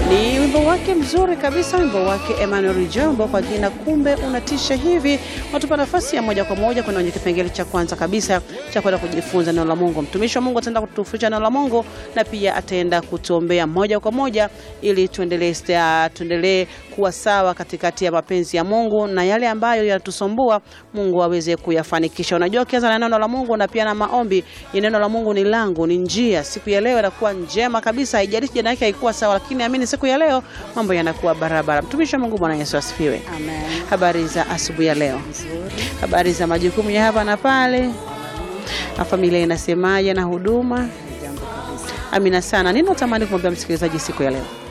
Ni wimbo wake mzuri kabisa, wimbo wake Emmanuel Jombo kwa jina kumbe unatisha hivi. Watupa nafasi ya moja kwa moja kwenda kwenye kipengele cha kwanza kabisa cha kwenda kujifunza neno la Mungu. Mtumishi wa Mungu ataenda kutufundisha neno la Mungu na pia ataenda kutuombea moja kwa moja ili tuendelee tuendelee kuwa sawa katikati ya mapenzi ya Mungu na yale ambayo yanatusumbua Mungu aweze kuyafanikisha. Unajua, ukianza na neno la Mungu na pia na maombi, ni neno la Mungu ni lango, ni njia. Siku ya leo inakuwa njema kabisa, haijalishi jana yake haikuwa sawa, lakini amini siku ya leo mambo yanakuwa barabara. Mtumishi wa Mungu, Bwana Yesu asifiwe. Amen. Habari za asubuhi ya leo, Nzuri. habari za majukumu ya hapa na pale, na familia inasemaje na huduma? Jambo kabisa. Amina sana. Nini unatamani kumwambia msikilizaji siku ya leo?